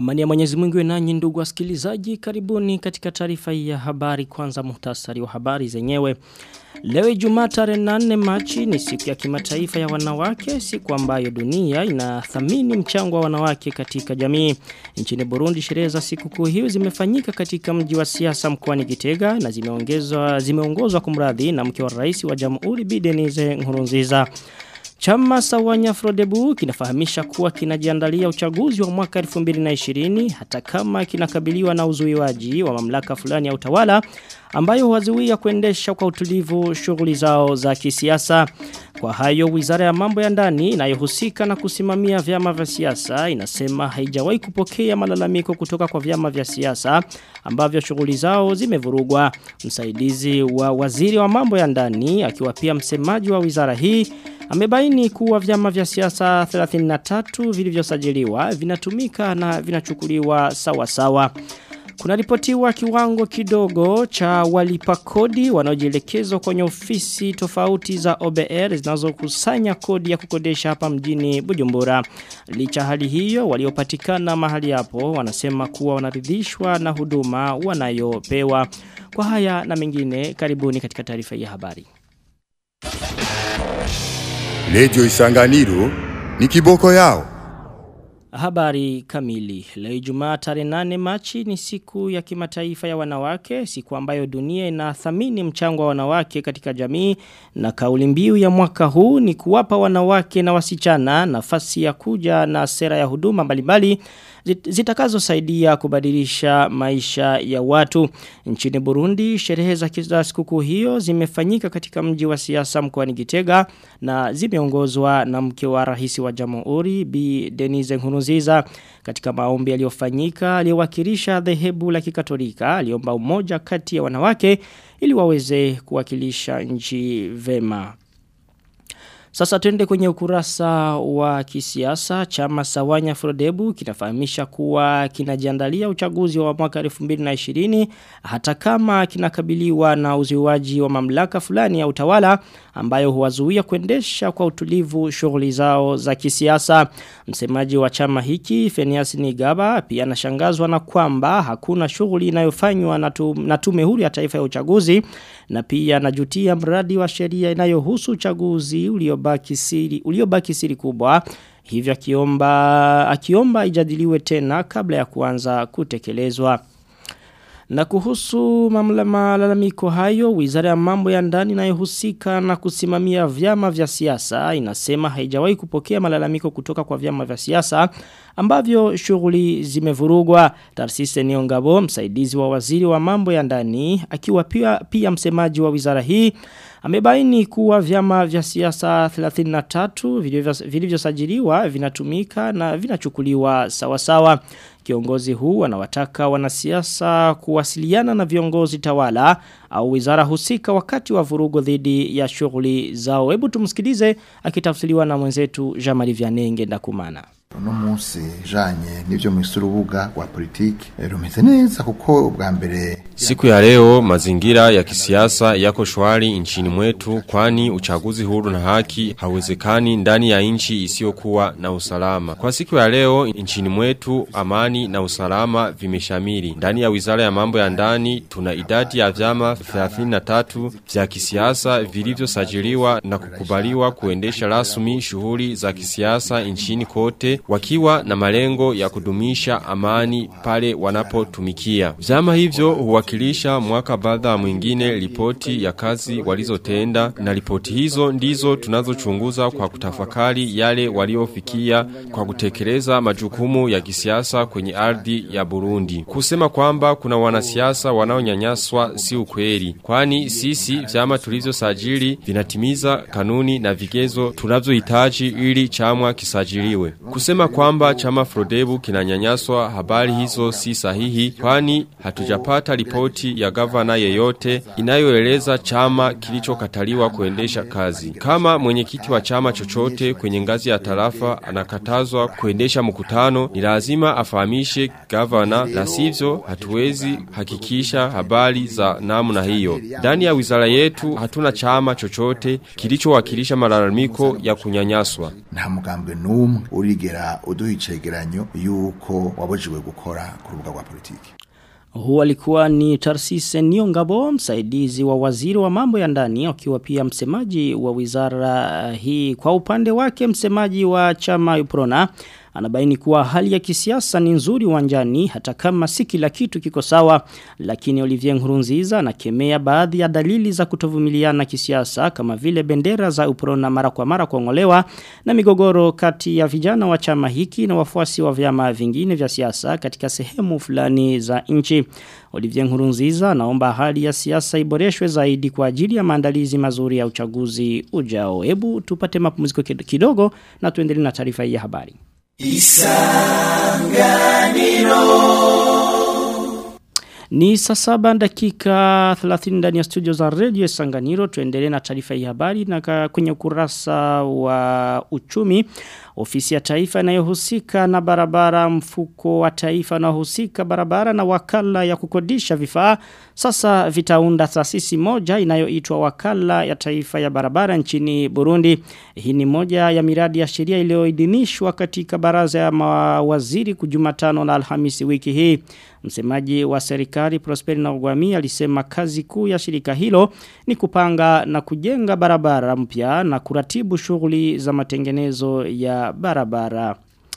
Amani ya Mwenyezi Mungu iwe nanyi ndugu wasikilizaji, karibuni katika taarifa hii ya habari. Kwanza muhtasari wa habari zenyewe. Leo Ijumaa tarehe 8 Machi ni siku ya kimataifa ya wanawake, siku ambayo dunia inathamini mchango wa wanawake katika jamii. Nchini Burundi sherehe za siku kuu hiyo zimefanyika katika mji wa siasa mkoani Gitega na zimeongezwa zimeongozwa kumradhi na mke wa rais wa Jamhuri Bi Denise Nkurunziza. Chama Sawanya Frodebu kinafahamisha kuwa kinajiandalia uchaguzi wa mwaka 2020 hata kama kinakabiliwa na uzuiwaji wa mamlaka fulani ya utawala ambayo huwazuia kuendesha kwa utulivu shughuli zao za kisiasa. Kwa hayo Wizara ya Mambo ya Ndani inayohusika na kusimamia vyama vya siasa inasema haijawahi kupokea malalamiko kutoka kwa vyama vya siasa ambavyo shughuli zao zimevurugwa. Msaidizi wa Waziri wa Mambo ya Ndani akiwa pia msemaji wa wizara hii amebaini kuwa vyama vya siasa 33 vilivyosajiliwa vinatumika na vinachukuliwa sawa sawa. Kuna ripotiwa kiwango kidogo cha walipa kodi wanaojielekezwa kwenye ofisi tofauti za OBR zinazokusanya kodi ya kukodesha hapa mjini Bujumbura. Licha hali hiyo waliopatikana mahali hapo wanasema kuwa wanaridhishwa na huduma wanayopewa. Kwa haya na mengine karibuni katika taarifa ya habari. Lejo Isanganiro ni kiboko yao. Habari kamili. Leo Ijumaa tarehe 8 Machi ni siku ya kimataifa ya wanawake, siku ambayo dunia inathamini mchango wa wanawake katika jamii na kauli mbiu ya mwaka huu ni kuwapa wanawake na wasichana nafasi ya kuja na sera ya huduma mbalimbali zitakazosaidia kubadilisha maisha ya watu. Nchini Burundi, sherehe za sikukuu hiyo zimefanyika katika mji wa siasa mkoani Gitega na zimeongozwa na mke wa rais wa Jamhuri Bi Denise Nkurunziza. Katika maombi yaliyofanyika, aliyewakilisha dhehebu la Kikatolika aliomba umoja kati ya wanawake ili waweze kuwakilisha nchi vema. Sasa tuende kwenye ukurasa wa kisiasa chama Sawanya Frodebu kinafahamisha kuwa kinajiandalia uchaguzi wa mwaka 2020 hata kama kinakabiliwa na uziwaji wa mamlaka fulani ya utawala ambayo huwazuia kuendesha kwa utulivu shughuli zao za kisiasa. Msemaji wa chama hiki Fenias Nigaba pia anashangazwa na kwamba hakuna shughuli inayofanywa na tume huru ya taifa ya uchaguzi na pia anajutia mradi wa sheria inayohusu uchaguzi uliobaki siri uliobaki siri kubwa hivyo akiomba akiomba ijadiliwe tena kabla ya kuanza kutekelezwa na kuhusu malalamiko hayo, wizara ya mambo ya ndani inayohusika na kusimamia vyama vya siasa inasema haijawahi kupokea malalamiko kutoka kwa vyama vya siasa ambavyo shughuli zimevurugwa. Tarsise Niongabo, msaidizi wa waziri wa mambo ya ndani, akiwa pia, pia msemaji wa wizara hii, amebaini kuwa vyama vya siasa 33 vilivyosajiliwa vinatumika na vinachukuliwa sawa sawa. Kiongozi huu anawataka wanasiasa kuwasiliana na viongozi tawala au wizara husika wakati wa vurugo dhidi ya shughuli zao. Hebu tumsikilize akitafsiriwa na mwenzetu Jean-Marie Vianney Ngendakumana. uno munsi janye n'ivyo mwisurubuga rwa politiki rumeze neza kuko ubwa mbere Siku ya leo mazingira ya kisiasa yako shwari nchini mwetu kwani uchaguzi huru na haki hauwezekani ndani ya nchi isiyokuwa na usalama. Kwa siku ya leo nchini mwetu amani na usalama vimeshamiri. Ndani ya Wizara ya Mambo ya Ndani tuna idadi ya vyama 33 vya kisiasa vilivyosajiliwa na kukubaliwa kuendesha rasmi shughuli za kisiasa nchini kote wakiwa na malengo ya kudumisha amani pale wanapotumikia. Vyama hivyo huwakilisha mwaka baada mwingine ripoti ya kazi walizotenda na ripoti hizo ndizo tunazochunguza kwa kutafakari yale waliofikia kwa kutekeleza majukumu ya kisiasa kwenye ardhi ya Burundi. Kusema kwamba kuna wanasiasa wanaonyanyaswa si ukweli, kwani sisi vyama tulivyosajili vinatimiza kanuni na vigezo tunavyohitaji ili chama kisajiliwe. Kusema kwamba chama Frodebu kinanyanyaswa habari hizo si sahihi kwani hatujapata ripoti ya gavana yeyote inayoeleza chama kilichokataliwa kuendesha kazi. Kama mwenyekiti wa chama chochote kwenye ngazi ya tarafa anakatazwa kuendesha mkutano ni lazima afahamishe gavana la sivyo hatuwezi hakikisha habari za namna hiyo. Ndani ya wizara yetu hatuna chama chochote kilichowakilisha malalamiko ya kunyanyaswa. nta mugambwe n'umwe urigera wongera uduha icegeranyo yuko wabujijwe gukora ku rubuga rwa politiki Huu alikuwa ni Tarsise Niongabo, msaidizi wa waziri wa mambo ya ndani, akiwa pia msemaji wa wizara hii. Kwa upande wake, msemaji wa chama Uprona anabaini kuwa hali ya kisiasa ni nzuri uwanjani hata kama si kila kitu kiko sawa lakini Olivier Nkurunziza anakemea baadhi ya dalili za kutovumiliana kisiasa kama vile bendera za uprona mara kwa mara kuongolewa na migogoro kati ya vijana wa chama hiki na wafuasi wa vyama vingine vya siasa katika sehemu fulani za nchi Olivier Nkurunziza anaomba hali ya siasa iboreshwe zaidi kwa ajili ya maandalizi mazuri ya uchaguzi ujao hebu tupate mapumziko kidogo na tuendelee na taarifa hii ya habari Ni saa saba dakika 30 ndani ya studio za Radio Sanganiro tuendelee na taarifa hii habari na kwenye ukurasa wa uchumi ofisi ya taifa inayohusika na barabara mfuko wa taifa unaohusika barabara na wakala ya kukodisha vifaa sasa vitaunda taasisi moja inayoitwa wakala ya taifa ya barabara nchini Burundi hii ni moja ya miradi ya sheria iliyoidhinishwa katika baraza ya mawaziri kujumatano na Alhamisi wiki hii Msemaji wa serikali Prosperi na Ugwami alisema kazi kuu ya shirika hilo ni kupanga na kujenga barabara mpya na kuratibu shughuli za matengenezo ya barabara.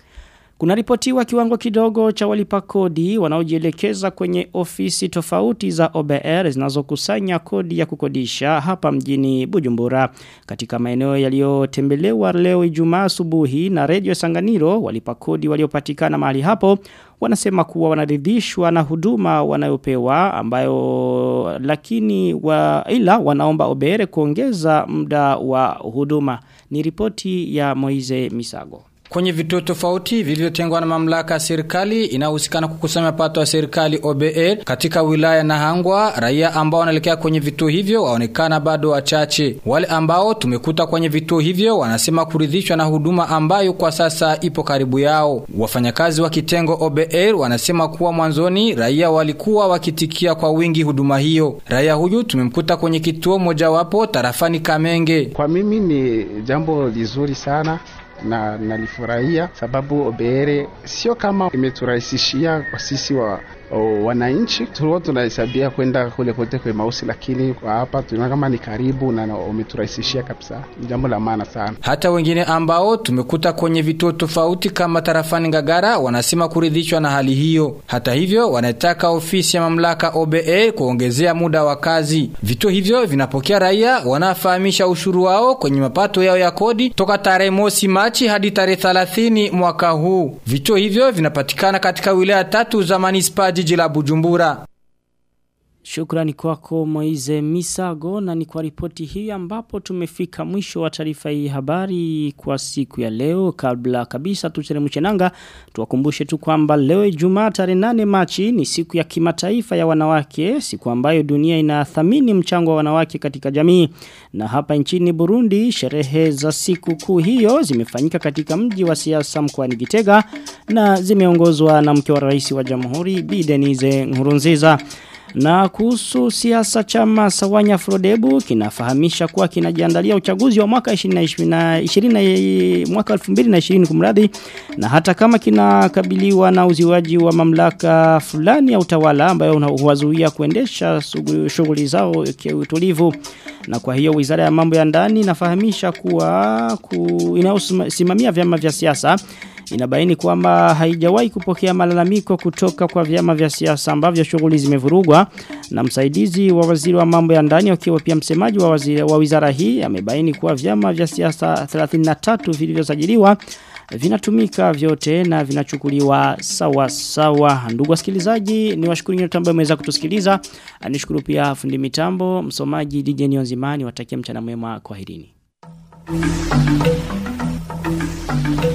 Kuna ripotiwa kiwango kidogo cha walipa kodi wanaojielekeza kwenye ofisi tofauti za OBR zinazokusanya kodi ya kukodisha hapa mjini Bujumbura. Katika maeneo yaliyotembelewa leo Ijumaa asubuhi na Radio Sanganiro walipa kodi waliopatikana mahali hapo wanasema kuwa wanaridhishwa na huduma wanayopewa ambayo lakini wa ila wanaomba OBR kuongeza muda wa huduma. Ni ripoti ya Moize Misago. Kwenye vituo tofauti vilivyotengwa na mamlaka ya serikali inayohusikana kukusanya mapato ya serikali OBR katika wilaya na Hangwa, raia ambao wanaelekea kwenye vituo hivyo waonekana bado wachache. Wale ambao tumekuta kwenye vituo hivyo wanasema kuridhishwa na huduma ambayo kwa sasa ipo karibu yao. Wafanyakazi wa kitengo OBR wanasema kuwa mwanzoni raia walikuwa wakitikia kwa wingi huduma hiyo. Raia huyu tumemkuta kwenye kituo mojawapo tarafani Kamenge. Kwa mimi ni jambo lizuri sana na nalifurahia sababu OBR sio kama imeturahisishia kwa sisi wa o, wananchi tulikuwa tunahesabia kwenda kule kote kwa mausi, lakini kwa hapa tunaona kama ni karibu na umeturahisishia kabisa, ni jambo la maana sana. Hata wengine ambao tumekuta kwenye vituo tofauti kama tarafani Ngagara wanasema kuridhishwa na hali hiyo. Hata hivyo, wanataka ofisi ya mamlaka OBA kuongezea muda wa kazi. Vituo hivyo vinapokea raia wanafahamisha ushuru wao kwenye mapato yao ya kodi toka tarehe mosi Machi hadi tarehe 30 mwaka huu. Vituo hivyo vinapatikana katika wilaya tatu za manispaa jiji la Bujumbura. Shukrani kwako Moize Misago na ni kwa ripoti hii ambapo tumefika mwisho wa taarifa hii habari kwa siku ya leo kabla kabisa tucheremshe nanga tuwakumbushe tu kwamba leo Ijumaa tarehe 8 Machi ni siku ya kimataifa ya wanawake siku ambayo dunia inathamini mchango wa wanawake katika jamii na hapa nchini Burundi sherehe za siku kuu hiyo zimefanyika katika mji wa siasa mkoani Gitega na zimeongozwa na mke wa rais wa Jamhuri Bi Denise Nkurunziza na kuhusu siasa chama Sawanya Frodebu kinafahamisha kuwa kinajiandalia uchaguzi wa mwaka 2020 mwaka 2020 kumradhi na hata kama kinakabiliwa na uziwaji wa mamlaka fulani ya utawala ambayo huwazuia kuendesha shughuli zao kiutulivu na kwa hiyo Wizara ya Mambo ya Ndani inafahamisha kuwa ku, inayosimamia vyama vya siasa inabaini kwamba haijawahi kupokea malalamiko kutoka kwa vyama vya siasa ambavyo shughuli zimevurugwa na msaidizi wa waziri wa mambo ya ndani akiwa pia msemaji wa, waziri, wa wizara hii amebaini kuwa vyama vya siasa 33 vilivyosajiliwa vinatumika vyote na vinachukuliwa sawa sawa. Ndugu wasikilizaji, ni washukuru nyote ambao mmeweza kutusikiliza. Nishukuru pia fundi mitambo, msomaji DJ Nionzimani, watakia mchana mwema kwaherini. Thank you.